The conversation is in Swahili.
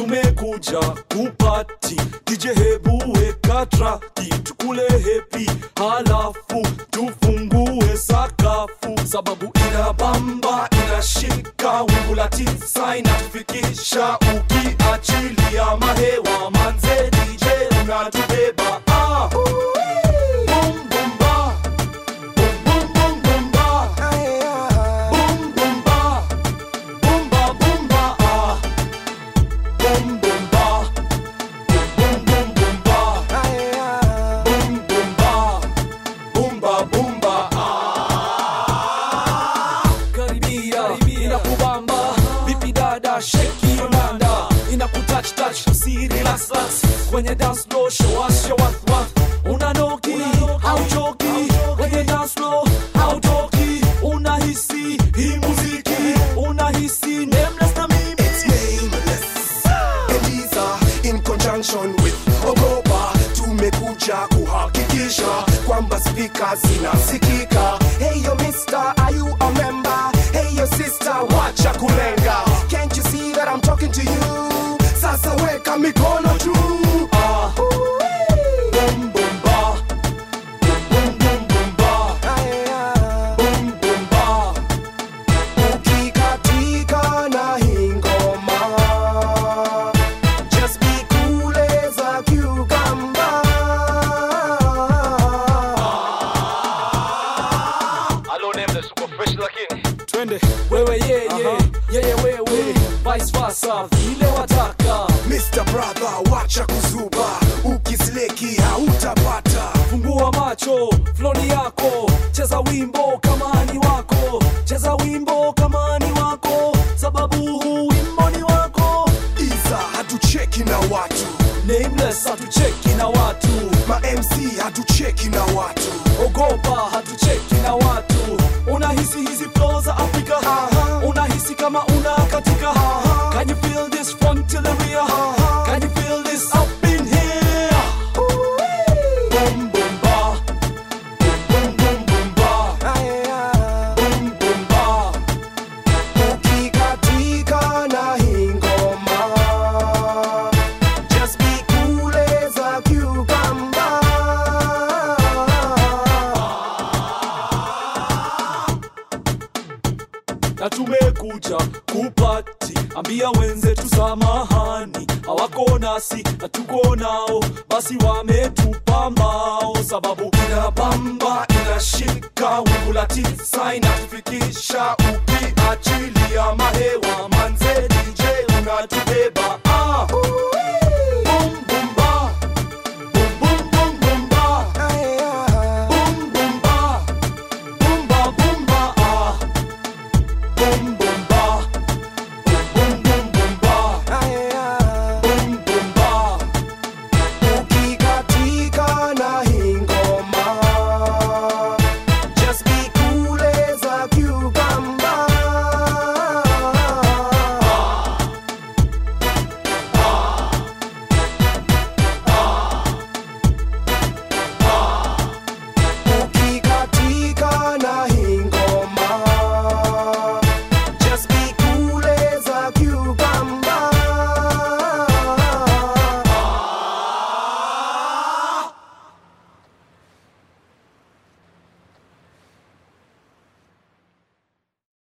tumekuja kupati dj hebu weka traki tukule hepi halafu tufungue sakafu sababu ina bamba inashika wingu la tisa inatufikisha ukiachilia mahewa manze dj unatubeba ah. Boom, boom, ba. Boom, boom, boom, boom, ba. Boom, boom, ba. Boom, ba, boom, ba, ah. Boom, boom, ba. Boom, boom, boom, ba. Boom, boom, ba. Boom, ba, boom, ba, ah. Karibia, inakubamba vipi dada sheki yolanda inakutouch touch si relax relax kwenye dance floor show us show us what unanoki hauchoki kwenye dance floor hautoki unahisi hii muziki unahisi nameless na mimi It's nameless. Eliza in conjunction with Ogopa tumekuja kuhakikisha kwamba spika zinasikika. Hey yo mister, are you a member? Hey yo sister, wacha kulenga. Can't you see that I'm talking to you? Sasa weka mikono juu. ah boom boom ba boom boom boom ba boom boom ba Ukikatika na hii ngoma Just be cool as a cucumber Hello, nameless, uko fresh lakini twende wewe yeye yeye wewe vice versa vile wataka Mr. Brother, wacha kuzuba, ukisleki hautapata. fungua macho floni yako cheza wimbo kama ni wako cheza wimbo kama ni wako sababu huu wimbo ni wako Iza hatucheki na watu, nameless hatucheki na watu ma MC hatucheki na watu. ogopa hatucheki na watu unahisi hizi flow za afrika unahisi kama una katika can you feel this front till the rear can you feel this up in here boom boom ba boom boom boom ba boom boom ba Ukikatika na hii ngoma, just be cool as a cucumber. na tumekuja kupati ambia wenzetu samahani hawako nasi na tuko nao basi wametupa mbao sababu ina bamba inashika wingu la tisa inatufikisha ukiachilia mahewa manze dj unatubeba